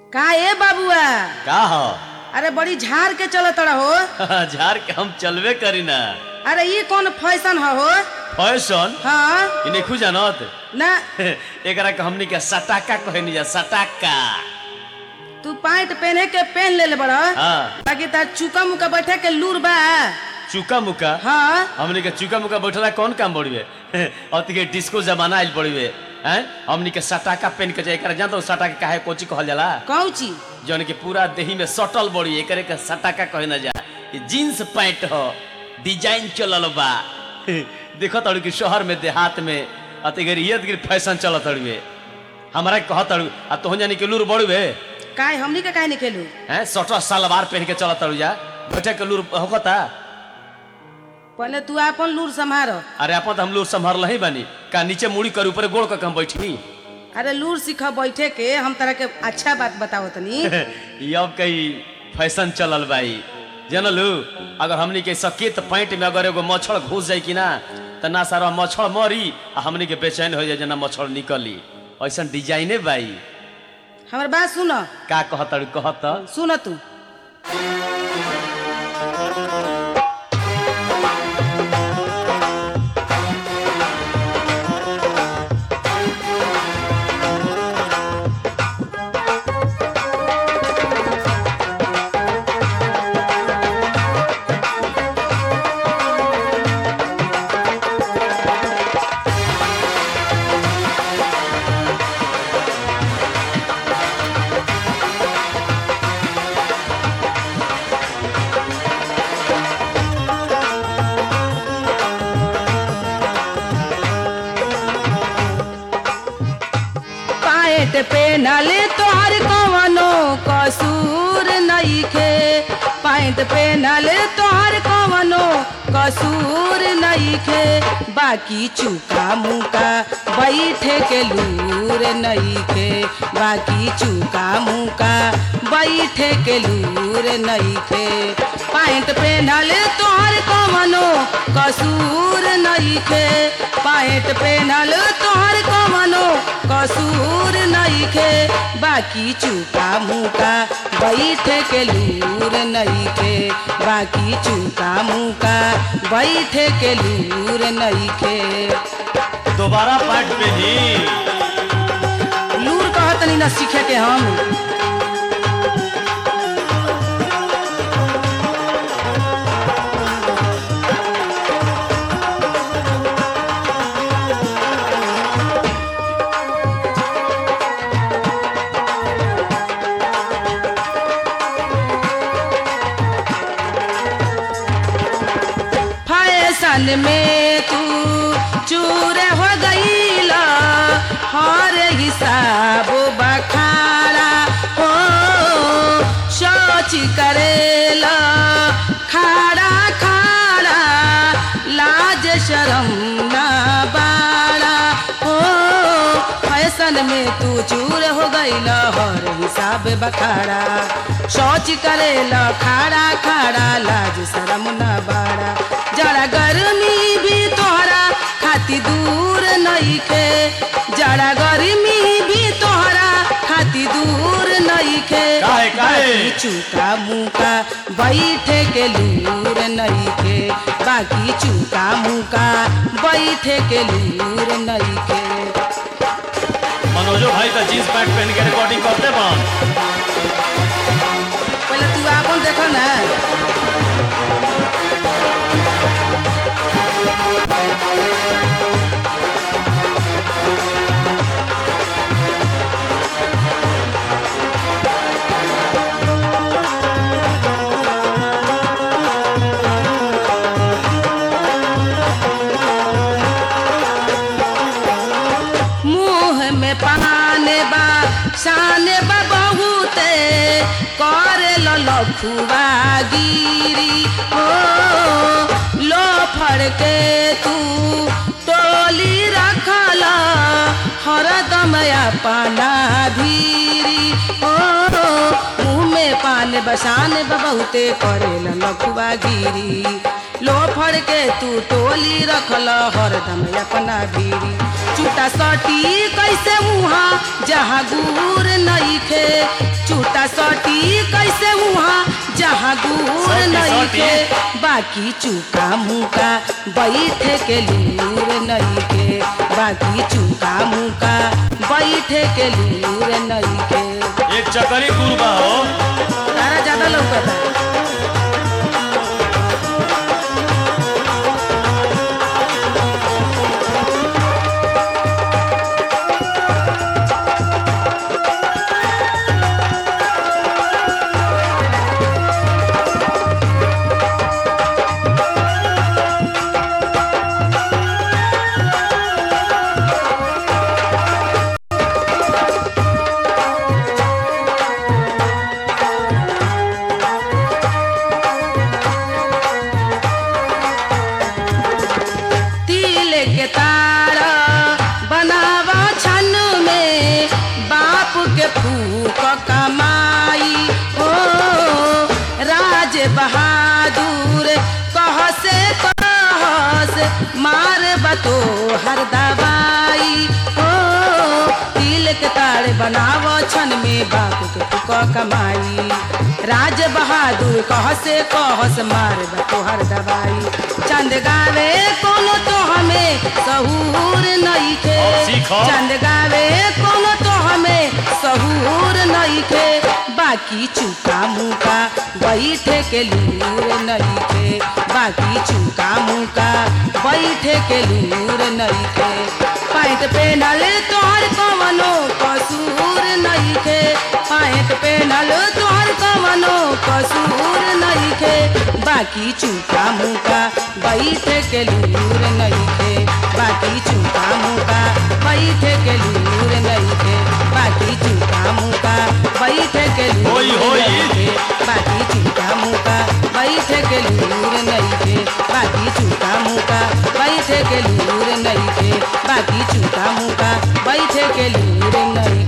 का ए बाबुआ का हो अरे बड़ी झाड़ के चलत हो झाड़ के हम चलबे करी ना अरे ये कौन फैशन ह हो फैशन हाँ इ नहीं जानत ना एकरा के हमनी के सटाका कहनी जा सटाका तू पैंट पहने के पहन ले ले बड़ा हाँ ताकि तार चुका मुका बैठे के लूर बा चुका मुका हाँ हमनी के चुका मुका बैठला कौन काम बड़िए अति के डिस्को जमाना आइल बड़िए हैं हमनी के सटाका पहन के जाए एकरा जानत हो सटाका काहे कोची कहल जाला कौन ची जौन के पूरा देही में सटल बड़ी एकरे के सटाका कहे ना जा ई जीन्स पैंट हो डिजाइन चलल बा देखो तड़ू कि शहर में देहात में अतिगर ये अतिगर फैशन चलत तड़ुए हमारा कह तड़ू आ तोहन जानी के लूर बड़ुए काय हमनी के काहे नहीं खेलू हैं सटर सलवार पहन के चलत तड़ू जा बैठे के लूर होकता पहले तू अपन लूर संभार अरे अपन तो हम लूर संभाल ही बानी का नीचे मुड़ी कर ऊपर गोड़ का हम बैठी अरे लूर सीख बैठे के हम तरह के अच्छा बात बताओ तनी ये अब कई फैशन चलल बाई जनलू अगर हमनी के सकेत पैंट में अगर एगो मच्छर घुस जाई कि ना त ना सारा मच्छर मरी आ हमनी के बेचैन हो जाए जना मच्छर निकली ऐसा डिजाइने बाई हमर बात सुन का कहत कहत सुन तू पैंट पहनल तोहर कवनो कसूर नइखे पैंट पहनल तोहर कवनो कसूर नइखे बाकी चुका मुका बैठे के लूर नइखे बाकी चुका मुका बैठे के लूर नइखे पैंट पहनल तोहर कवनो कसूर नइखे पैंट पहनल तोहर कवनो कसूर नइखे बाकी चुका मुका बैठे के लूर नइखे बाकी चुका मुका बैठे के लूर नइखे दोबारा पैंट पहनी लूर कहत नहीं ना सीखे के हम फैशन में तू चूर हो गईला हर हिसाब बखाड़ा हो सोच करेला खाड़ा खाड़ा लाज शरम ना बाड़ा हो फैशन में तू चूर हो गईला हर हिसाब बखाड़ा सोच करेला खाड़ा खाड़ा लाज शरम ना बाड़ा जरा गर्मी भी तोहरा खाती दूर नइखे जरा गर्मी भी तोहरा खाती दूर नइखे काहे, काहे? बाकी चुका मुका बैठे के लूर नइखे बाकी चुका मुका बैठे के लूर नइखे मनोजो भाई तो जींस पैंट पहन के रिकॉर्डिंग करते बन पहले तू आपन देखो ना मुंह में पान बा शान बा बहुते करे लखुआ गिरी हो लो फड़ के तू टोली रखला हरदम अपना भीरी हो मुंह में पान बसान बा बहुते करे लखुआ गिरी लो फड़ के तू टोली रखल हरदम अपना भीरी चूटा सटी कैसे मुहा जहाँ गुर नइखे चूटा सटी कैसे वहाँ जहाँ दूर सटी, नहीं सटी। के बाकी चूका मुका बैठे के लूर नहीं के बाकी चूका मुका बैठे के लूर नहीं के एक चकरी गुरबा हो तारा ज्यादा लौकता तिल के तार बनावा छन में बाप के फूक कमाई ओ राज बहादुर कह से कह से मार बतो हर दवाई ओ तिल के तार बनावा छन में बाप के फूक कमाई राज बहादुर कह से कह से मार बतो हर दवाई चंद गावे कोनो तो हमें सहूर नहीं खे और सीखो। चंद गावे कोनो तो हमें सहूर नहीं खे बाकी चूका मुका बैठे के लूर नहीं खे बाकी चूका मुका बैठे के लूर नहीं खे पैंट पेनल तोहर कवनो कसूर नहीं खे पैंट पेनल तोहर कवनो कसूर नहीं खे बाकी चूका मुका बैठे के लूर नहीं खे बाकी चूका मुका बैठे के लूर नहीं खे बाकी चूका मुका बैठे के लूर होई, होई। नहीं खे बाकी चूका मुका बैठे के लूर नहीं खे बाकी चूका मुका बैठे के लूर नहीं खे बाकी चूका मुका बैठे के लूर नहीं